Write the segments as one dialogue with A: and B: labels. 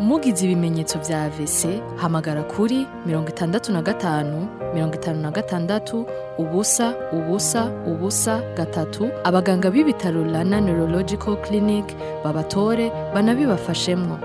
A: mugize ibimenyetso vya AVC hamagara kuri mirongo itandatu na gatanu mirongo itanu na gatandatu ubusa ubusa ubusa gatatu abaganga b'ibitaro Rana Neurological Clinic babatore banabibafashemwo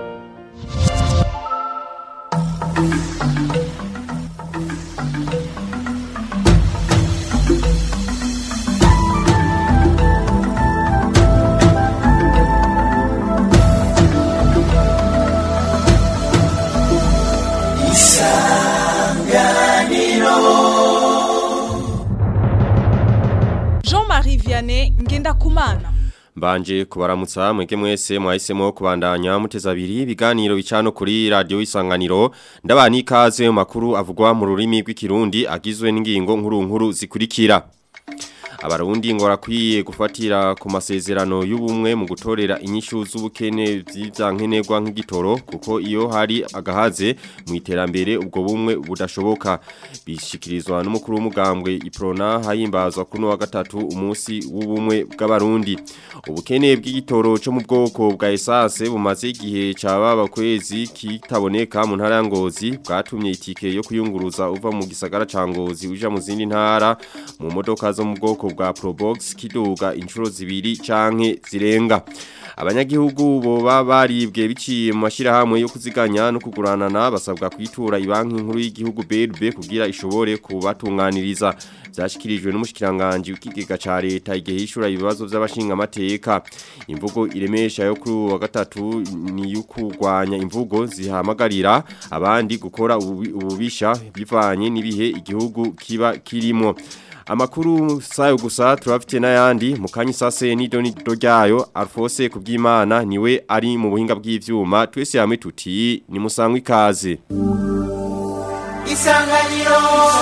B: Jean-Marie Vianney Ngendakumana
C: Mbanje kubaramutsa mwege mwese mwahisemo kubandanya muteza abiri ibiganiro bicano kuri radio isanganiro ndabani ikaze mu makuru avugwa mu rurimi rw'ikirundi agizwe n'ingingo nkuru nkuru zikurikira Abarundi ngo rakwiye gufatira ku masezerano y'ubumwe mu gutorera inyishu z'ubukene vy'ivyankenerwa nk'igitoro kuko iyo hari agahaze mu iterambere ubwo bumwe budashoboka bishikirizwa n'umukuru w'umugambwe Iprona hayimbazwa kuno wa gatatu umunsi w'ubumwe bw'abarundi ubukene bw'igitoro cyo mu bwoko bwa essence bumaze igihe cababa kwezi kitaboneka mu ntara ya Ngozi bwatumye itike yo kuyunguruza uva mu gisagara ca Ngozi uja mu zindi ntara mu modoka zo mu bwoko bwa Probox kiduga inshuro zibiri canke zirenga abanyagihugu boba baribwe biciye mu mashirahamwe yo kuziganya no kuguranana basabwa kwitura ibanki nkuru y'igihugu BRB kugira ishobore kubatunganiriza byashikirijwe n'umushikiranganje w'ikigega ca leta igihe hishura ibibazo by'abashinga amateka imvugo iremesha yo kuri wa gatatu ni yukurwanya imvugo zihamagarira abandi gukora ububi- ububisha bivanye n'ibihe igihugu kiba kirimo Amakuru sayo gusa turafite n'ayandi mu kanyi sase ni doni dojyayo Alphonse kubyimana niwe ari mu buhinga bw'ivyuma twese hamwe tuti ni musangwe ikaze
D: Isanganiro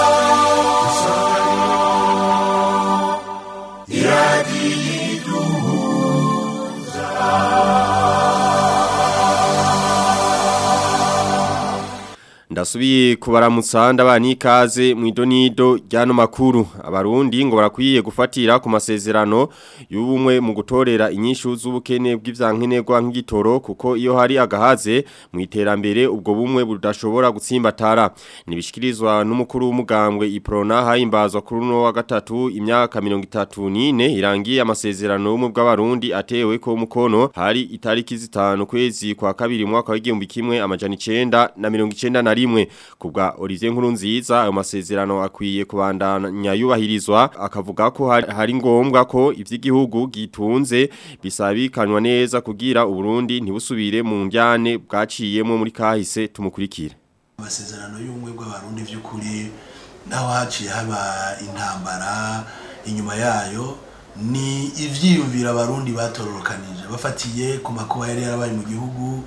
C: Ndasubiye kubaramutsa ndabani ikaze mu idonido ryano makuru abarundi ngo barakwiye gufatira ku masezerano y'ubumwe mu gutorera inyishu z'ubukene bw'ivyankenerwa nk'igitoro kuko iyo hari agahaze mu iterambere ubwo bumwe budashobora gutsimbatara nibishikirizwa n'umukuru w'umugambwe Iprona hayimbazwa kuri no wa gatatu imyaka 34 irangiye amasezerano y'ubumwe bw'abarundi atewe ko mukono hari itariki zitanu kwezi kwa kabiri mwaka w'igihumbi kimwe amajana 9 na 90 na rimwe kubwa Olivier Nkurunziza ayo masezerano akwiye kubandanya yubahirizwa akavuga ko hari, hari ngombwa ko ivy'igihugu gitunze bisabikanwa neza kugira Uburundi ntibusubire mu njyane bwaciyemo muri kahise tumukurikire
E: amasezerano y'ubumwe bw'abarundi by'ukuri naho haciye haba intambara inyuma yayo ni ivyiyumvira abarundi batororokanije bafatiye ku makuba yari yarabaye mu gihugu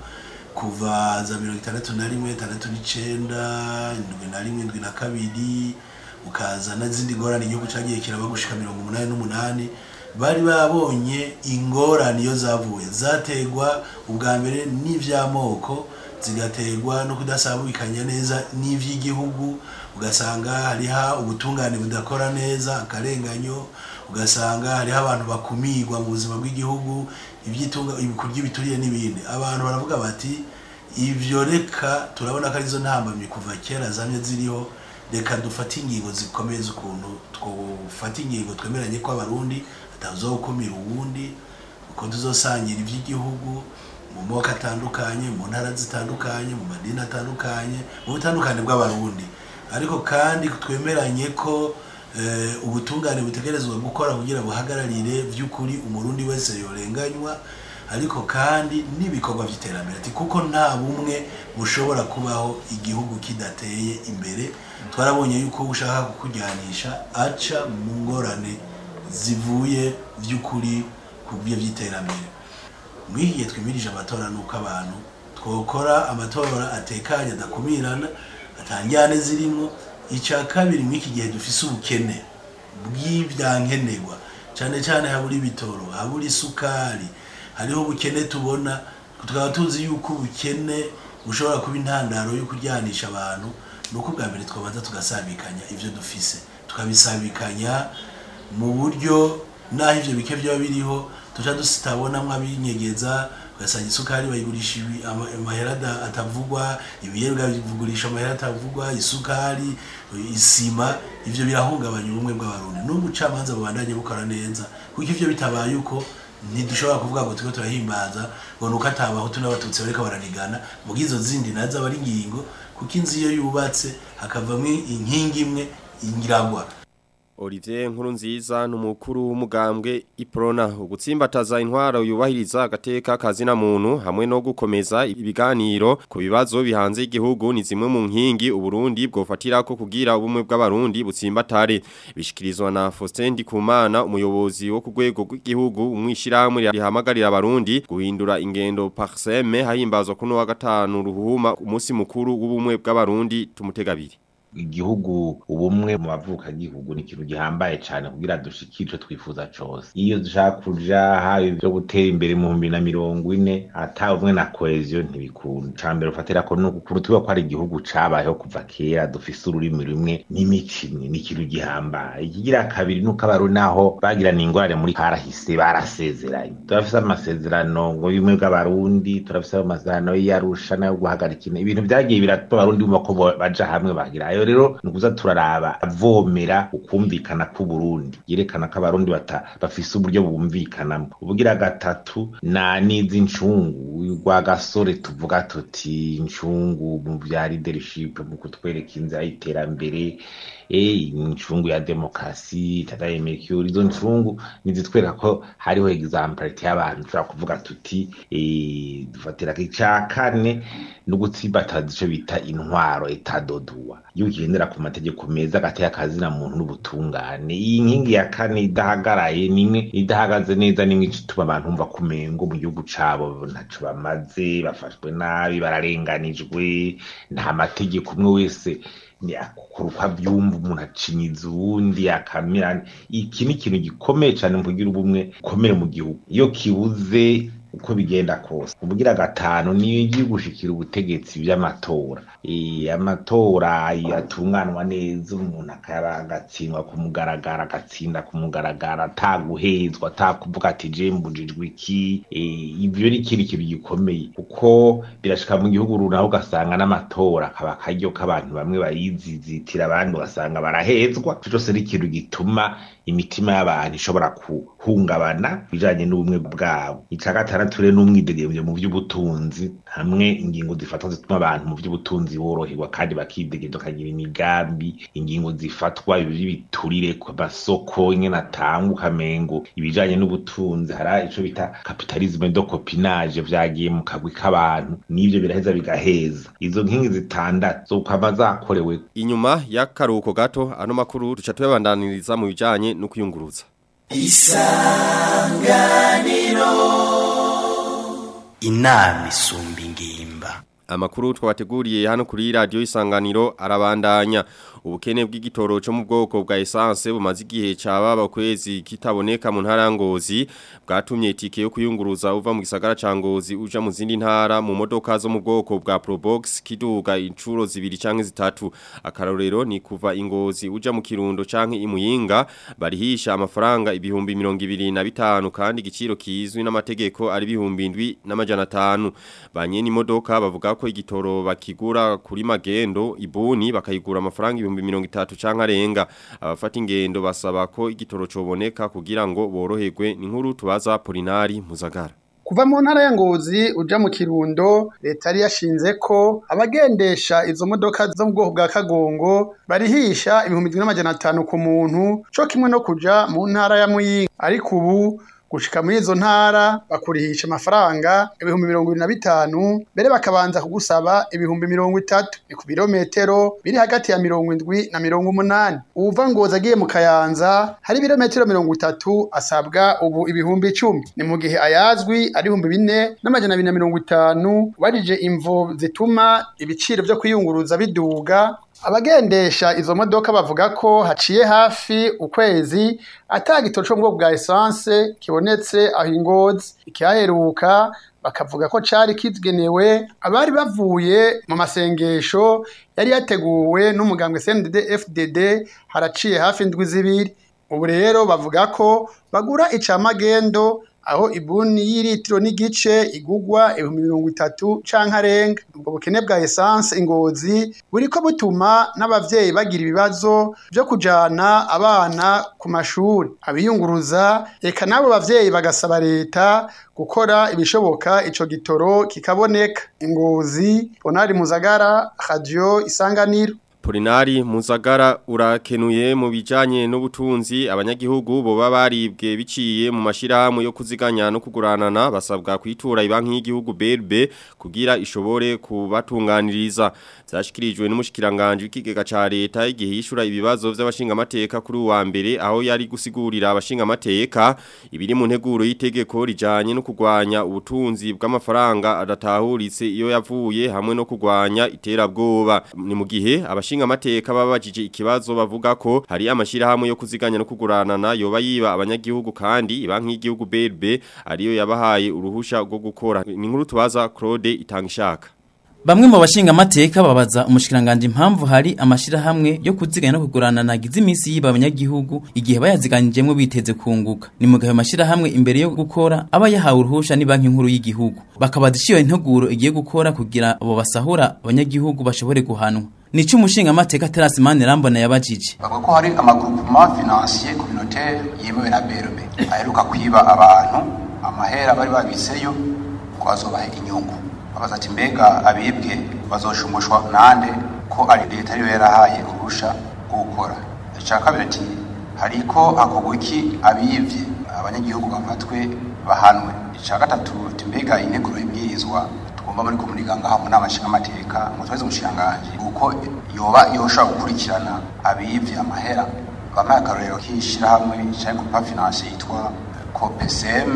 E: kuva za mirongo itandatu na rimwe itandatu n'icenda indwi na rimwe indwi na kabiri ukaza n'izindi ngorane igihugu cagiye kiraba gushika mirongo umunani n'umunani bari babonye ingorane iyo zavuye zategwa ubwa mbere n'ivy'amoko zigategwa no kudasabikanya neza n'ivy'igihugu ugasanga hariho ubutungane budakora neza akarenganyo ugasanga hariho abantu bakumirwa mu buzima bw'igihugu ibyitunga ibikurya bituriye n'ibindi abantu baravuga bati ivyo reka turabona ko arizo ntambamye kuva kera zamye ziriho reka dufate ingingo zikomeye z'ukuntu twofata ingingo twemeranye ko abarundi atazokumira uwundi uko tuzosangira ivy'igihugu mu moko atandukanye mu ntara zitandukanye mu madini atandukanye mu butandukane bw'abarundi ariko kandi twemeranye ko eh, ubutungane butegerezwa gukora kugira buhagararire vy'ukuri umurundi wese yorenganywa ariko kandi n'ibikorwa vy'iterambere ati kuko nta bumwe bushobora kubaho igihugu kidateye imbere twarabonye yuko ushaka kukujyanisha aca mu ngorane zivuye vy'ukuri ku byo vy'iterambere mw'iyi gihe twimirije amatora nuko abantu twokora amatora atekanye adakumirana atanjyane zirimo icya kabiri mw'iki gihe dufise ubukene bw'ibyankenerwa cyane cyane habura ibitoro habura isukari hariho ubukene tubona tukaba tuzi yuko ubukene bushobora kuba intandaro yo kuryanisha abantu ni uko bwa mbere twabanza tugasabikanya ibyo dufise tukabisabikanya mu buryo naho ibyo bike byaba biriho tuca tutabonamo abinyegeza ugasanga isukari bayigurisha ibi- ama- amahera ada- atavugwa ibiyebwa bigurisha amahera atavugwa isukari isima ivyo birahungabanya ubumwe bw'abarundi n'ubucamanza bubandanye bukora neza kuko ivyo bitabaye uko ntidushobora kuvuga ngo turiko turahimbaza ngo nuko atabahutu n'abatutsi bariko baranigana muga izo zindi nazo aba ari ingingo kuko inzu iyo yubatse hakavamwo inkingi imwe ingiragwa
C: Olivier Nkurunziza numukuru w'umugambwe Iprona ugutsimbataza intwaro yubahiriza agateka kazina muntu hamwe no gukomeza ibiganiro ku bibazo bihanze igihugu ni zimwe mu nkingi uburundi bwofatira ko kugira ubumwe bw'abarundi butsimbatare bishikirizwa na Faustin Ndikumana umuyobozi wo ku rwego rw'igihugu umwishiramwe rihamagarira abarundi guhindura ingendo parseme hahimbazwa kuno wa gatanu ruhuma umunsi mukuru w'ubumwe bw'abarundi tumutegabiri
D: igihugu ubumwe mu bavuka gihugu ni ikintu gihambaye cyane kugira dushike ico twifuza cose iyo dushaka kuja haba ivyo gutera imbere mu bihumbi na mirongo ine ata ubumwe na cohesion ntibikunda ca mbere ufatira ko nuko kurutuba ko ari igihugu cabayeho kuva kera dufise ururimi rumwe n'imico imwe ni ikintu gihambaye ikigira kabiri nuko abarundi naho bagirana ingorane muri karahise barasezeranye turafise amasezerano ngo y'ubumwe bw'abarundi turafise amasezerano y'arusha nayo guhagarika ina- ibintu vyagiye biratuma abarundi bumva ko bo- baja hamwe bagira ayo rero ni ukuza turaraba avomera ukumvikana k'uburundi yerekana ko abarundi bata bafise uburyo bumvikanamo ubugira gatatu na n'izi ncungu rwa gasore tuvuga tuti incungu mu vya leadership mu kutwereka inzira y'iterambere eh incungu ya demokrasi tataye mercure izo ncungu nizitwereka ko hariho exemplarity y'abantu tushobora kuvuga tuti eh dufatira ica kane no gutsimbataza ico bita intwaro etadodua iyo ugendera ku mategeko meza agateye akazina muntu n'ubutungane iyi nkingi ya kane idahagaraye nimwe idahagaze neza nimwe ituma abantu bumva kumengo mu gihugu cabo ntaco bamaze bafashwe nabi bararenganijwe nta mategeko umwe wese ni akukora uko abyumva umuntu acinyiza uwundi akamira iki ni ikintu gikomeye cyane mu kugira ubumwe ukomere mu gihugu iyo kibuze uko bigenda kose ubugira gatanu niyo igiye gushikira ubutegetsi by'amatora Eh, amatora yatunganwa neza umuntu akaba agatsindwa ku mugaragaro agatsinda ku mugaragaro ataguhezwa atakuvuga ati je mbujijwe iki Eh, ibyo ni ikindi kintu gikomeye kuko birashika mu gihugu runaka ugasanga n'amatora akaba akaryo k'abantu bamwe bayizizitira abandi ugasanga barahezwa ico cose ni ikintu gituma imitima y'abantu ishobora guhungabana bijanye n'ubumwe bwabo ica gatandatu rero n'umwidegemvyo mu vy'ubutunzi hamwe ingingo zifatwa zituma abantu mu vy'ubutunzi boroherwa kandi bakidegemvya bakagira imigambi ingingo zifatwa ibiturire ku masoko ingene atanga ukamengo ibijanye n'ubutunzi hari ico bita kapitalisme do copinage vyagiye mu kagwi k'abantu n'ivyo biraheza bigaheza izo nkingi zitandatu zo kwama zakorewe
C: Inyuma y'akaruhuko gato ano makuru duca tuyabandaniriza mu bijanye no kuyunguruza.
F: inama isumba ingimba
C: Amakuru twabateguriye hano kuri radio isanganiro arabandanya ubukene bw'igitoro cyo mu bwoko bwa essence bumaze igihe cababa kwezi kitaboneka mu ntara ya Ngozi bwatumye itike yo kuyunguruza uva mu gisagara ca Ngozi uja mu zindi ntara mu modoka zo mu bwoko bwa Probox kiduga incuro zibiri canke zitatu akarorero ni kuva ingozi uja mu kirundo canke imuyinga barihisha amafaranga ibihumbi 25 kandi igiciro kizwi n'amategeko ari ibihumbi 7 n'amajana 5 banyene imodoka bavuga ko igitoro bakigura kuri magendo ibuni bakayigura amafaranga ibihumbi mirongo itatu canke arenga abafata ingendo basaba ko igitoro coboneka kugira ngo boroherwe ni nkuru tubaza Polinari Muzagara
G: Kuva mu ntara ya Ngozi uja mu Kirundo leta yari yashinze ko abagendesha izo modoka zo mu bwoko bwa Kagongo barihisha ibihumbi bibiri n'amajana atanu ku muntu co kimwe no kuja mu ntara ya Muyinga ariko ubu gushika muri izo ntara bakurihisha amafaranga ibihumbi mirongo ibiri na bitanu mbere bakabanza kugusaba ibihumbi mirongo itatu ni ku birometero biri hagati ya mirongo indwi na mirongo umunani uwuva ngozi agiye mu kayanza hari ibirometero mirongo itatu asabwa ubu ibihumbi icumi ni mu gihe ayazwi ari ibihumbi bine n'amajana abiri na mirongo itanu warije imvo zituma ibiciro vyo kwiyunguruza biduga abagendesha izo modoka bavuga ko haciye hafi ukwezi ata gitoro co mu bwoko bwa essence kibonetse aho ingozi ikihaheruka bakavuga ko cari kigenewe abari bavuye mu masengesho yari yateguwe n'umugambwe CNDD FDD haraciye hafi indwi zibiri ubu rero bavuga ko bagura icamagendo aho ibuni y'iritiro n'igice igugwa ibihumbi mirongo itatu canke arenga ubwo bukene bwa esanse ingozi buriko butuma n'abavyeyi bagira ibibazo vyo kujana abana ku mashuri abiyunguruza eka n'abo bavyeyi bagasaba leta gukora ibishoboka ico gitoro kikaboneka ingozi bonari muzagara radio isanganiro
C: Polinari Muzagara urakenuye mu bijanye n'ubutunzi abanyagihugu boba baribwe biciye mu mashirahamwe yo kuziganya no kuguranana basabwa kwitura ibanki y'igihugu BRB kugira ishobore kubatunganiriza zashikirijwe n'umushikiranganje w'ikigega ca leta igihe yishura ibibazo vy'abashinga amateka kuri uwa mbere aho yari gusigurira abashinga amateka ibiri mu nteguro y'itegeko rijanye no kugwanya ubutunzi bw'amafaranga adatahuritse iyo yavuye hamwe no kugwanya iterabwoba ni mu gihe abashinga amateka babajije ikibazo bavuga ko hari amashirahamwe yo kuziganya no kuguranana yoba yiba abanyagihugu kandi ibanki y'igihugu BRB ariyo yabahaye uruhusha rwo gukora ni nkuru tubaza Claude Itangishaka
H: Bamwe mu bashinga amateka babaza umushikiranganje impamvu hari amashirahamwe yo kuziganya no kugurana nagize iminsi yiba abanyagihugu igihe bayaziganijemwe biteze kunguka ni mu gihe amashirahamwe imbere yo gukora aba yahawe uruhusha ni banki nkuru y'igihugu bakabaza iciyo integuro igiye gukora kugira abo basahura abanyagihugu bashobore guhanwa Nico umushinga amateka Terence Manirambona yabajije
I: bavuga ko hari amagroupement financier communautaire yemewe na BRB aheruka kwiba abantu amahera bari babiseyo ko azobaha inyungu babaza ati mbega abibwe bazoshumushwa nande ko ari leta ariyo yarahaye uruhusha rwo gukora icya kabiri ati hariko hakorwa iki abivye abanyagihugu bafatwe bahanwe icya gatatu ati mbega integuro y'ibwirizwa tugomba muri komuniga ngaha mu nama nshingamateka ngo tubaze umushinganje uko yoba yoshobora gukurikirana abivye amahera bampaye akarorero k'ishirahamwe canke groupe financier yitwa copsm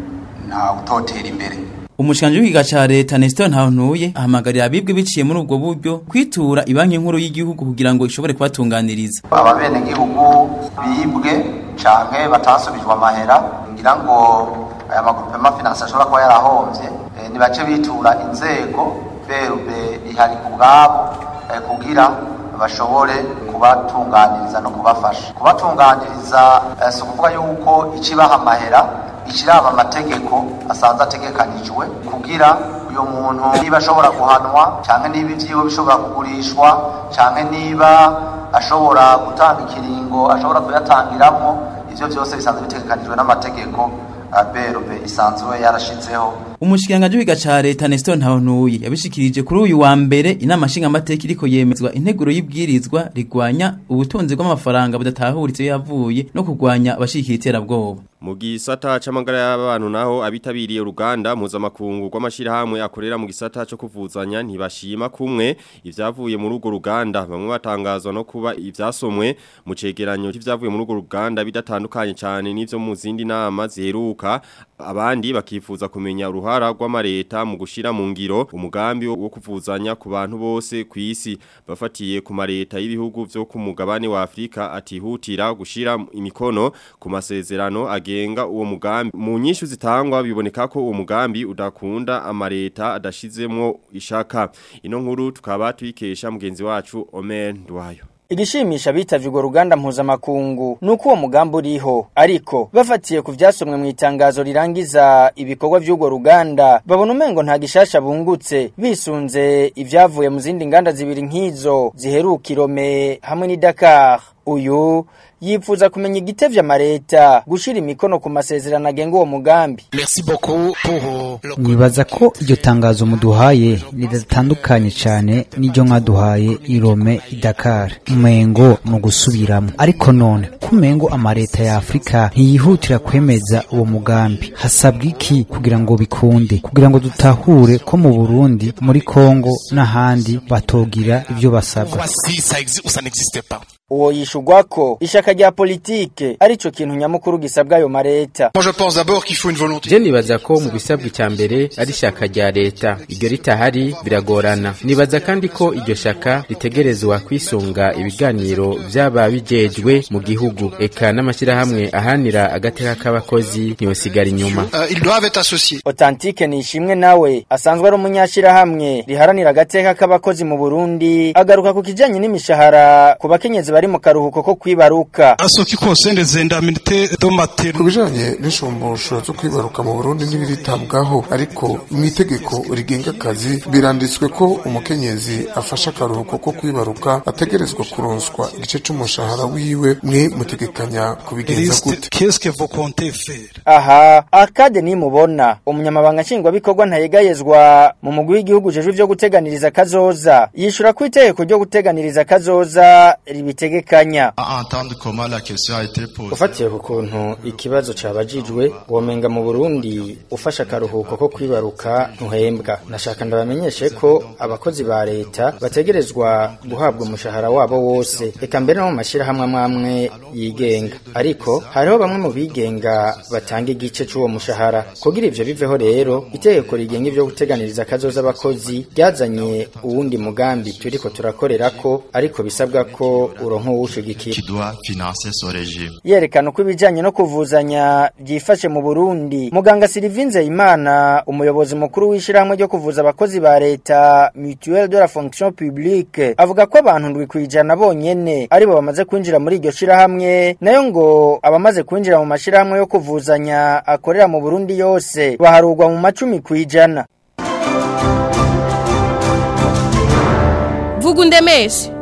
I: nta utotera imbere
H: Umushikanje w'ikiga ca leta Nestor Ntantuye ahamagarira abibwe biciye muri ubwo buryo kwitura ibanki nkuru y'igihugu kugira ngo ishobore kubatunganiriza.
I: ababene gihugu bibwe canke batasubijwe amahera ngira ngo aya magroupement financier ashobora kuba yarahomvye eh, nibace bitura inzego berube ihari ku bwabo eh, kugira bashobore kubatunganiriza no kubafasha kubatunganiriza eh, si ukuvuga yuko icibaha amahera ikiraba amategeko asanzwe ategekanijwe kugira uyu muntu niba ashobora guhanwa canke niba ivyiwe bishobora kugurishwa canke niba ashobora gutanga ikiringo ashobora kuyatangiramwo ivyo vyose bisanzwe bitegekanijwe n'amategeko berube isanzwe yarashizeho
H: Umushikiranganje w'ikiga ca leta Nestor Ntantuye yabishikirije kuri uyu wa mbere inama nshinga amateka iriko yemezwa integuro y'ibwirizwa rigwanya ubutunzi bw'amafaranga budatahuritse yavuye no kugwanya abashikira iterabwoba.
C: Mu gisata c'amagara y'abantu naho abitabiriye uruganda mpuzamakungu rw'amashirahamwe akorera mu gisata cyo kuvuzanya ntibashima kumwe ivyavuye muri urwo ruganda bamwe batangazwa no kuba ivyasomwe mu cegeranyo c'ivyavuye muri urwo ruganda bidatandukanye cyane n'ivyo mu zindi nama ziheruka abandi bakifuza kumenya uruhara rw'amareta mu gushira mu ngiro umugambi wo kuvuzanya ku bantu bose ku isi bafatiye ku mareta y'ibihugu vyo ku mugabane wa Afrika atihutira gushira imikono ku masezerano agenga uwo mugambi mu nyishu zitangwa biboneka ko uwo mugambi udakunda amareta adashizemwo ishaka ino nkuru tukaba tuyikesha mugenzi wacu Omer Ndwayo
J: Igishimisha bitavye urwo ruganda mpuzamakungu nuko uwo mugambi uriho ariko bafatiye ku vyasomwe mu itangazo rirangiza ibikorwa vy'urwo ruganda babona umengo nta gishasha bungutse bisunze ivyavuye mu zindi nganda zibiri nk'izo ziheruka Irome hamwe ni Dakar uyu yifuza kumenya igitevye amareta gushira imikono ku masezerano agenga uwo mugambi
K: nibaza ko iryo tangazo muduhaye ridatandukanye cyane n'iryo mwaduhaye irome idakar umengo ni ugusubiramo ariko none kumengo amareta ya afurika ntiyihutira kwemeza uwo mugambi hasabwa iki kugira ngo bikunde kugira ngo dutahure ko mu burundi muri kongo n'ahandi batogira ibyo basabwa
J: uwo yishugwa ko ishaka rya politike arico kintu nyamukuru gisabwa ayo mareta
L: je nibaza ko mu bisabwa icya mbere ari ishaka rya leta iryo ritahari biragorana nibaza kandi ko iryo shaka ritegerezwa kwisunga ibiganiro vy'aba bijejwe mu gihugu eka n'amashyirahamwe ahanira agateka k'abakozi ntiyosigara inyuma
J: Authentique nishimwe nawe asanzwe ari umunyashirahamwe riharanira agateka k'abakozi mu Burundi agaruka ku kijanye n'imishahara ku bakenyezi bari bari mu karuhuko ko kwibaruka
M: asoki konsende zendamite domateri
N: ku bijanye n'ishumbusho zo kwibaruka mu Burundi n'ibiritabwaho ariko mu itegeko rigenga akazi biranditswe ko umukenyezi afasha akaruhuko ko kwibaruka ategerezwa kuronswa igice c'umushahara wiwe mwe mutegekanya kubigenza gute
M: qu'est-ce que vous comptez faire
J: aha akade nimubona umunyamabanga nshingwabikorwa ntayegayezwa mu mugwi w'igihugu ujejwe ivyo guteganiriza kazoza yishura ko itegeko ryo guteganiriza kazoza ribitegekanya ufatiye ku kuntu ikibazo cabajijwe womenga mu burundi ufasha akaruhuko ko kwibaruka ntuhembwa nashaka ndabamenyeshe ko abakozi ba leta bategerezwa guhabwa umushahara wabo wose eka mbere no mu mashirahamwe amwamwe yigenga ariko hariho bamwe mu bigenga batanga igice c'uwo mushahara kugira ivyo biveho rero itegeko rigenga ivyo guteganiriza kazoza abakozi ryazanye uwundi mugambi turiko turakorerako ariko bisabwa ko uronka uwushigikira yerekana uko ibijanye no kuvuzanya byifashe mu Burundi muganga Sylvie Nzeyimana umuyobozi mukuru w'ishirahamwe ryo kuvuza abakozi ba leta Mutuelle de la Fonction Publique avuga ko abantu ndwi kwijana bonyene aribo bamaze kwinjira muri iryo shirahamwe nayo ngo abamaze kwinjira mu mashirahamwe yo kuvuzanya akorera mu Burundi yose baharugwa mu macumi kwijana
B: vuga undemeshe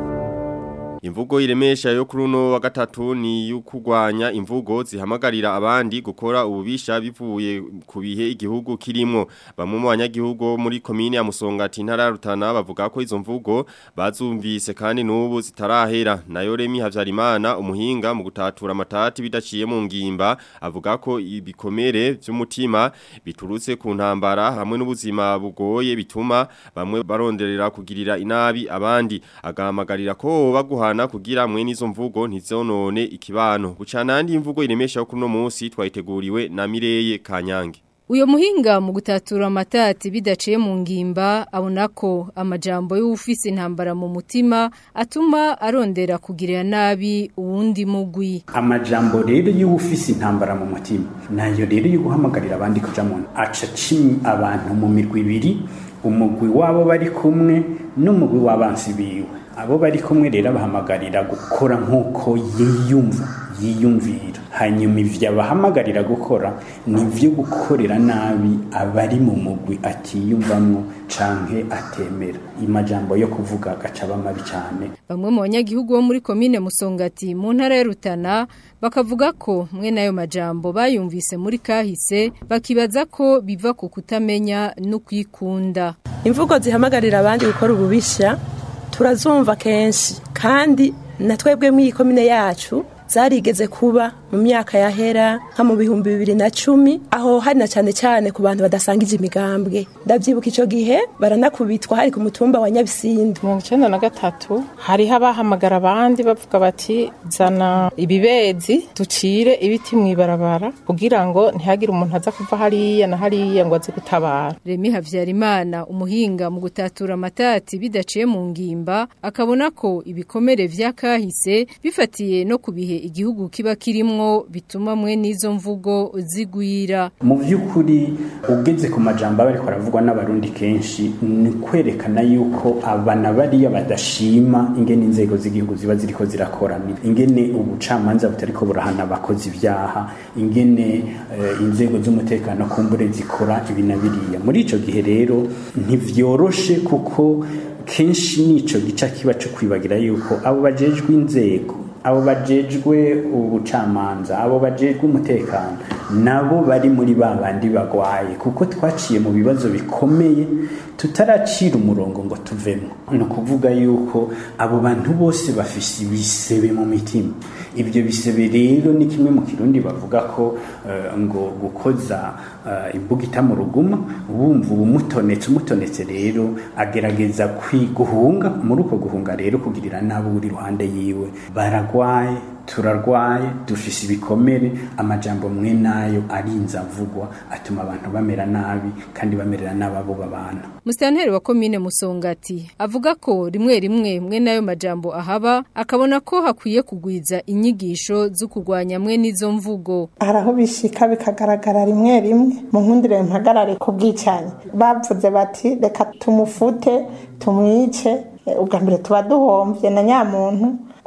C: Imvugo iremesha yo kuri uno wa gatatu ni y'ukugwanya imvugo zihamagarira abandi gukora ububisha bivuye ku bihe igihugu kirimo bamwe mu banyagihugu muri komine ya Musongati ntara Rutana bavuga ko izo mvugo bazumvise kandi n'ubu zitarahera nayo Remi Havyarimana umuhinga mu gutatura amatati bidaciye mu ngimba avuga ko ibikomere by'umutima biturutse ku ntambara hamwe n'ubuzima bugoye bituma bamwe baronderera kugirira inabi abandi agahamagarira ko baguha guhana kugira mwe nizo mvugo ntizonone ikibano bucanandi imvugo iremesha kuno munsi twayiteguriwe na Mireye Kanyange
O: Uyo muhinga mu gutatura amatati bidaciye mu ngimba abona ko amajambo y'ufise intambara mu mutima atuma arondera kugirira nabi uwundi mugwi.
P: Amajambo rero y'ufise intambara mu mutima nayo rero yo guhamagarira abandi kuja mu aca cimi abantu mu mirwi ibiri umugwi wabo bari kumwe n'umugwi w'abansi biwe abo bari kumwe rero bahamagarira gukora nk'uko yiyumva yiyumvira hanyuma ivyo abahamagarira gukora ni vyo gukorera nabi abari mu mugwi atiyumvamwo canke atemera imajambo yo kuvuga agaca aba mabi cane
O: bamwe mu banyagihugu bo muri komine musongati mu ntara ya rutana bakavuga ko mwe nayo majambo bayumvise muri kahise bakibaza ko biva ku kutamenya no kwikunda
Q: imvugo zihamagarira abandi gukora ububisha turazumva kenshi kandi na twebwe mw'iyi komine yacu zarigeze kuba mu myaka yahera nka mu bihumbi bibiri na cumi aho hari na cyane cyane ku bantu badasangije imigambwe ndabyibuka icyo gihe baranakubitwa hari ku mutumba wa nyabisindu
R: mirongo icyenda na gatatu hariho abahamagara abandi bavuga bati zana ibibezi ducire ibiti mu ibarabara kugira ngo ntihagire umuntu aza kuva hariya na hariya ngo aze gutabara
O: remi habyarimana umuhinga mu gutatura amatati bidaciye mu ngimba akabona ko ibikomere vy'akahise bifatiye no ku bihe igihugu kiba kirimwo bituma mwe n'izo mvugo zigwira
P: mu by'ukuri ugeze ku majambo aba ariko aravugwa n'abarundi kenshi ni kwerekana yuko abana bariya badashima ingene inzego z'igihugu ziba ziriko zirakorana ingene ubucamanza butariko burahana abakozi ibyaha ingene uh, inzego z'umutekano kumbure zikora ibi na biriya muri ico gihe rero ntivyoroshe kuko kenshi nico gica kiba co kwibagira yuko abo bajejwe inzego abo bajejwe ubucamanza abo bajejwe umutekano nabo bari muri ba bandi bagwaye kuko twaciye mu bibazo bikomeye tutaracira umurongo ngo tuvemo ni ukuvuga yuko abo bantu bose bafise ibisebe mu mitima ibyo bisebe rero ni kimwe mu kirundi bavuga ko uh, ngo gukoza uh, imbuga ita mu ruguma wumva ubumutonetse umutonetse rero agerageza kwiguhunga muri uko guhunga rero kugirira nabo uri iruhande yiwe baragwaye turarwaye dufise ibikomere amajambo mwe nayo arinza avugwa atuma abantu bamera nabi kandi bamerera nabi abo babana
O: Musitanteri wa komine Musongati avuga ko rimwe rimwe mwe nayo majambo ahaba akabona ko hakwiye kugwiza inyigisho zo kugwanya mwe n'izo mvugo
S: haraho bishika bikagaragara rimwe rimwe mu nkundire mpagarare ku bwicanyi bavuze bati reka tumufute tumwice ubwa mbere tuba duhombye na nyamuntu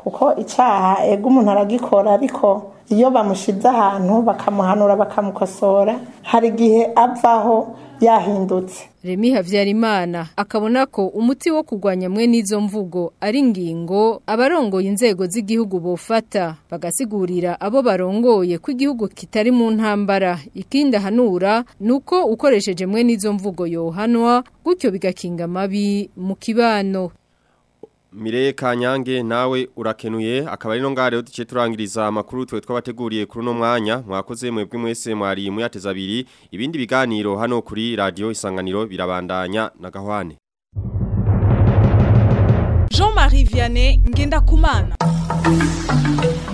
S: kuko icyaha ego umuntu aragikora ariko iyo bamushize ahantu bakamuhanura bakamukosora hari igihe avaho yahindutse
O: Remi Havyarimana akabona ko umuti wo kugwanya mwe n'izo mvugo ari ingingo abarongoye inzego z'igihugu bofata bagasigurira abo barongoye ko igihugu kitari mu ntambara ikindi hanura nuko ukoresheje mwe n'izo mvugo yohanwa gutyo bigakinga mabi mu kibano
C: Mireye Kanyange nawe urakenuye akaba ari no ngare uduce turangiriza amakuru twe twabateguriye kuri no mwanya mwakoze mwebwe mwese mwari muyateza abiri ibindi biganiro hano kuri radio isanganiro birabandanya na gahwane
B: Jean-Marie Vianney ngenda kumana